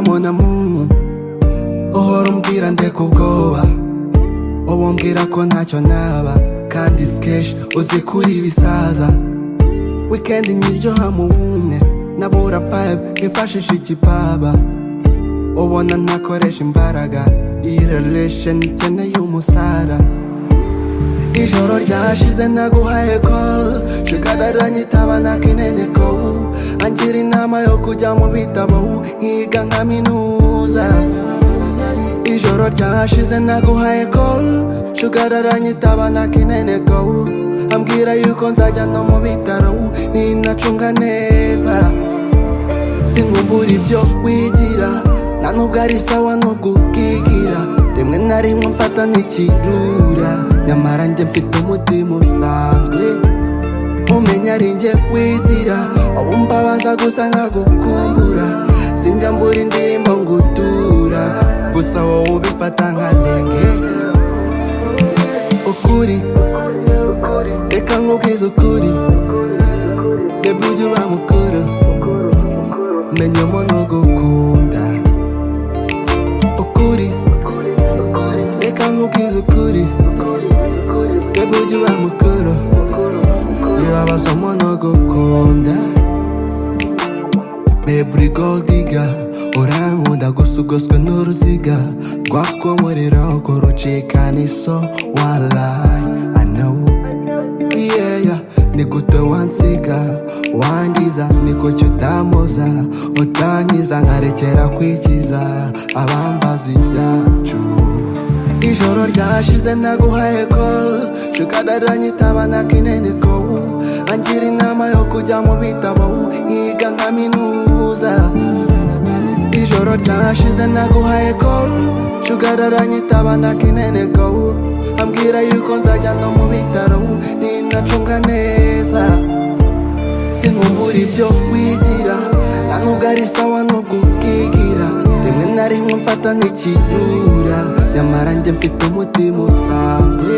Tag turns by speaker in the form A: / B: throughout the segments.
A: mon amour uhora umbwira ndeka ubwoba wowe umbwira ko ntacyo naba kandi sikeshi uzi kuri ibisaza wikendi nyiryoha mu bumwe nabura fayive nifashisha ikipaba ubona ntakoresha imbaraga iyi relation ikeneye umusara ijoro ryashize naguhaye call shikadara nyitaba nakinene ko angira inama yo kujya mu bitabo nkiga nkaminuza ijoro ryashize naguhaye call shugarara nyitaba nakinene ko ambwira yuko nzajya no mu bitaro ninacunga neza sinkumbura ibyo wigira nta nubwo ari sawa nubwo ubwigira rimwe na rimwe mfata nk'ikirura nyamara njye mfite umutima usanzwe umenya ari njye wizira wowe umbabaza gusa nkagukumbura sinjya mbura indirimbo ngo utura gusa wowe ubifata nka lenge ukuri reka nkubwize ukuri reba ujye uba mukuru menyemo no gukunda ukuri reka nkubwize ukuri reba ujye uba mukuru reba basoma no gukunda beburi goldiga urankunda gusa ugoswe n'uruziga rwakomorera ngo rucikana iso walayi anawu yeya nigute wansiga wangiza niko cyo utampoza utankiza nkarekera kwikiza abambaza ibyacu ijoro ryashize naguhaye call shukadara nyitaba nakinene ko angira inama yo kujya mu bitabo nkiga nkaminuza ijoro ryashize naguhaye call shugarara nyitaba nakinene ko ambwira yuko nzajya no mu bitaro ninacunga neza sinkumbura ibyo wigira nta nubwo ari sawa nubwo ubwigira rimwe na rimwe mfata nk'ikirura nyamara njye mfite umutima usanzwe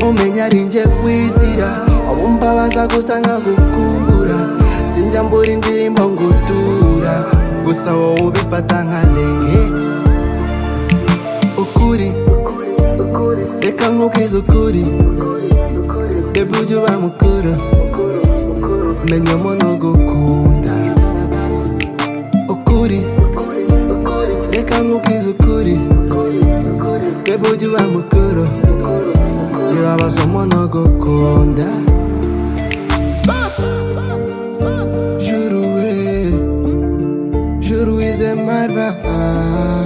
A: umenya ari njye wizira wowe umbabaza gusa nkagukumbura sinjya mbura indirimbo ngo utura gusa wowe ubifata nka lenge ukuri reka nkubwize ukuri reba ujye uba mukuru menyamo no gukunda ukuri reka nkubwize ukuri reba ujye uba mukuru reba basoma no gukunda Juru we, juru we de my vibe